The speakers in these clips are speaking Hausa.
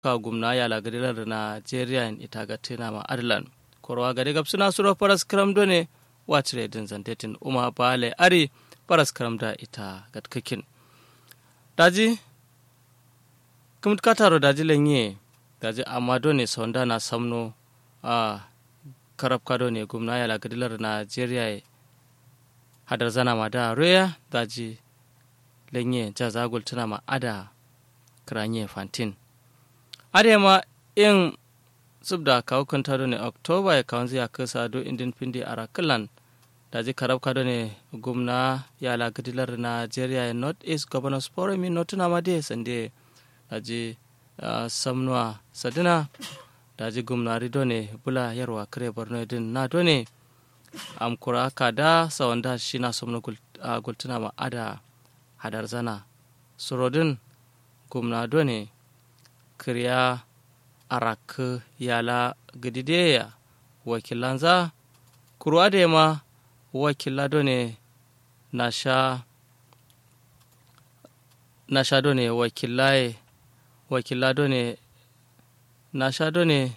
ka gumna ya la gadilar Nigeria in ita ga tena ma Ireland korwa gade gab suna suro paras kram done wacire din zantetin uma bale ari paras kram da ita gatkakin daji kumut kataro daji lenye daji amma done sonda na samno a karab kado ne gumna ya la gadilar Nigeria hadar zana ma da roya daji lenye jazagul tuna ma ada kranye fantin ade ma in subda kawo kanta ne oktoba ya kawon ziya kasa do indin pindi ara kilan da ji karab kado ne gumna ya la gadilar nigeria ya north east governors forum in notuna ma de sande da ji samnuwa sadina da ji gumna rido ne bula yarwa kare borno din na do ne amkura kada sawanda shi na somno gultuna ma ada hadar zana surodin gumna do ne kiriya arak yala gidideya wakilanza kurwa da ma wakila do ne nasha nasha do ne wakilaye wakila do ne nasha do ne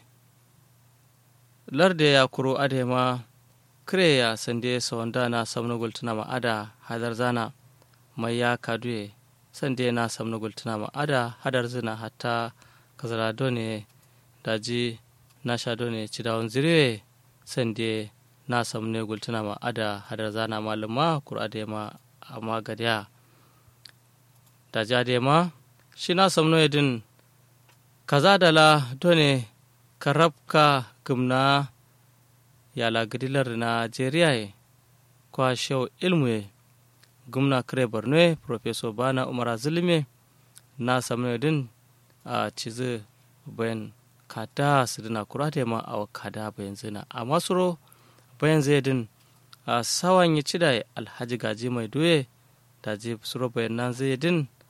larde ya kuro ade ma kire ya sande sawanda na samna gultuna ma ada hadar zana mai ya kaduye sande na samna gultuna ma ada hadar zina hatta kazara done daji na sha done cidawon zire sande na samne gultuna ma ada hadar zana malama kura da ma amma gadiya da ja da ma shi na samno yadin kaza dala done karabka gumna yala gadilar najeriya kwa shau ilmu gumna kare borno professor bana umar zulme na samno yadin a cizi bayan kada su dina kurate ma a kada bayan zina a masoro bayan zai din a sawan ya ci da alhaji gaji mai doye da je suro bayan nan zai din